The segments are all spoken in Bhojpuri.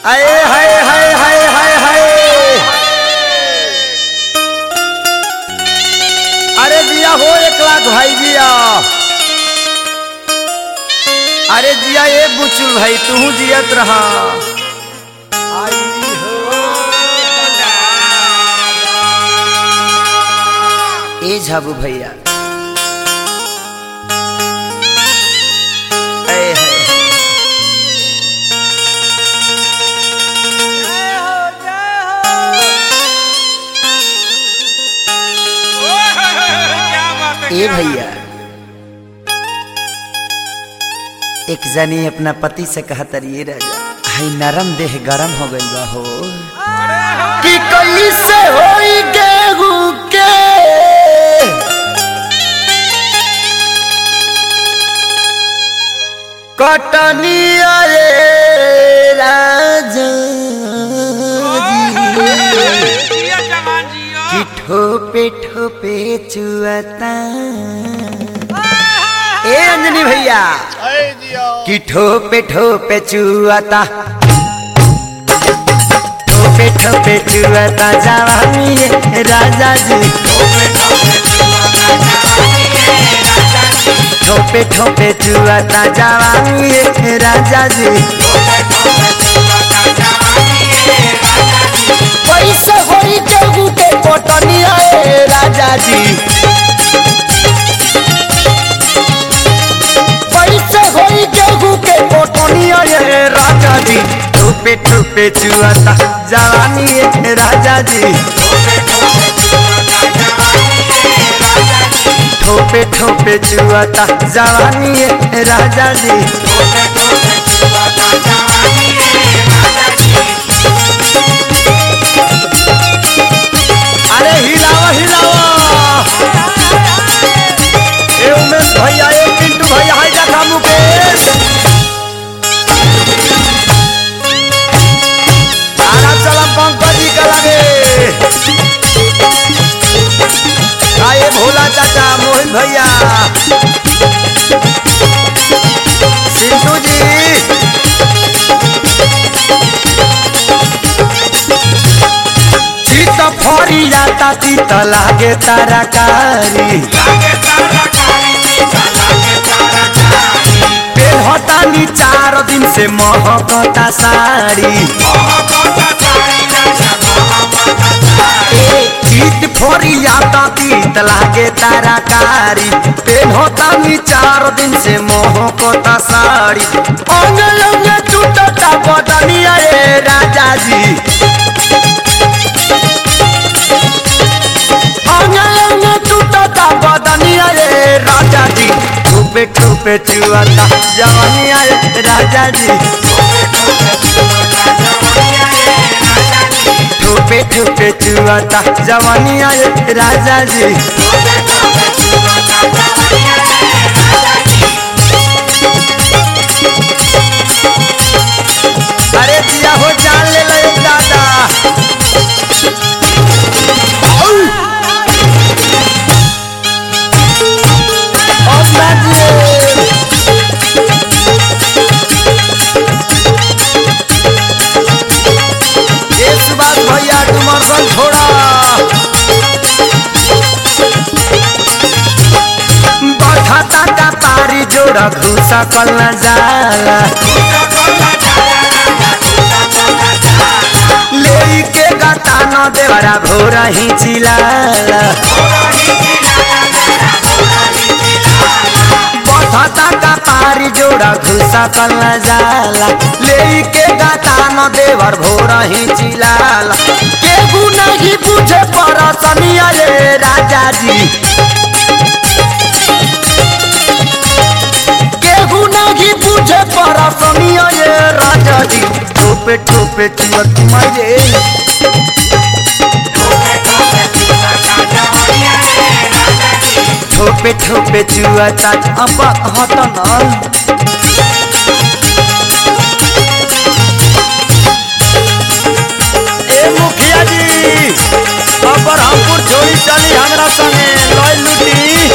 आए हाय हाय हाय हाय हाय अरे जिया हो एक लाख भाई जिया अरे जिया ये बुचुल भाई तू जियत रहा आई हो ए झाबू भैया आए हाय ए भैया एक जनी अपना पति से कहतर ये राजा हाय नरम देह गरम हो गइल बा हो कि कैसे होई गेहूं के कटनी आए राजा जी कि ठोपे ठोपे चुअता ए अंजनी भैया कि ठोपे ठोपे चुअता ठोपे ठोपे चुअता जवानी है राजा जी ठोपे ठोपे चुअता जवानी है राजा जी पैसे होई केहू के कोटनी है राजा जी पैसे होई केहू के कोटनी है राजा जी ठोपे ठोपे चुअता जवानी है राजा जी ठोपे ठोपे चुअता जवानी है राजा जी अरे हिलावा हिलावा ए उमेश भैया ए पिंटू भैया हाय देखा मुकेश आना चला पंकज जी का लगे आए भोला चाचा मोहित भैया सिंटू जी चित फरी जाता चित लागे ताराकारी पेहतानी चार दिन से महकता साड़ी चित फोरी आता तीत लागे ताराकारी पेहतानी चार दिन से महकता साड़ी अंग अंग टूटता बदनिया रे राजा जी अंग अंग टूटता बदनिया रे राजा जी ठुपे ठुपे चुआता जवानिया रे राजा जी ठुपे ठुपे चुआता जवानिया रे राजा जी अरे जिया हो जान ले लो एक दादा औ! ओ बाजी! ये सुभाष भैया डुमरसन छोड़ा बठाता का पारी जोड़ा घुसा कल न जाला ले के गाता न देवरा भोरा ही चिलाला बठाता का पारी जोड़ा घुसा कल न जाला ले के गाता न देवर भोरा ही चिलाला केहू नहीं पूछे परसनिया रे राजा जी केहू नहीं पूछे परसनिया ये राजा जी ठोपे ठोपे चुअत मारे ठोपे ठोपे चुअता अब हत न ए मुखिया जी अबर हमपुर छोड़ी चली हमरा संगे लय लुटी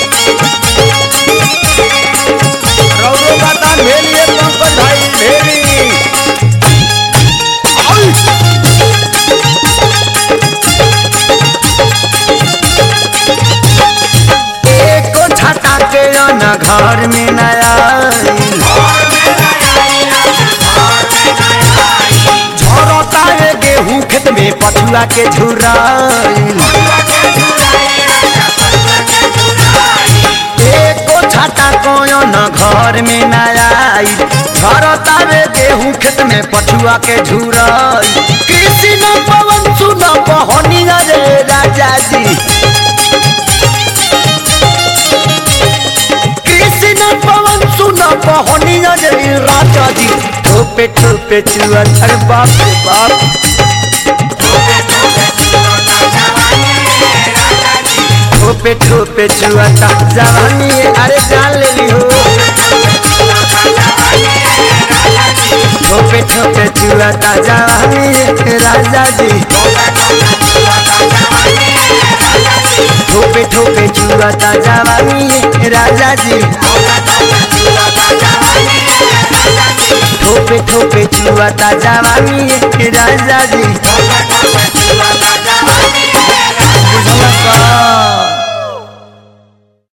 रौरो का दान भेलिए पंकज भाई भेली पछुआ के झुराइल एको छाता कोयो न घर में न आई झरतावे गेहूं खेत में पछुआ के झुराई कृषि न पवन सुन बहनिया रे राजा जी कृषि न पवन सुन बहनिया रे राजा जी ठोपे ठोपे चुआ अरे बाप रे बाप ठोपे ठोपे चुआता जवानी है, अरे जान ले ली हो ठोपे ठोपे चुआता जवानी है, राजा जी ठोपे ठोपे चुआता जवानी है, राजा जी ठोपे ठोपे चुआता जवानी है, राजा जी बुझल का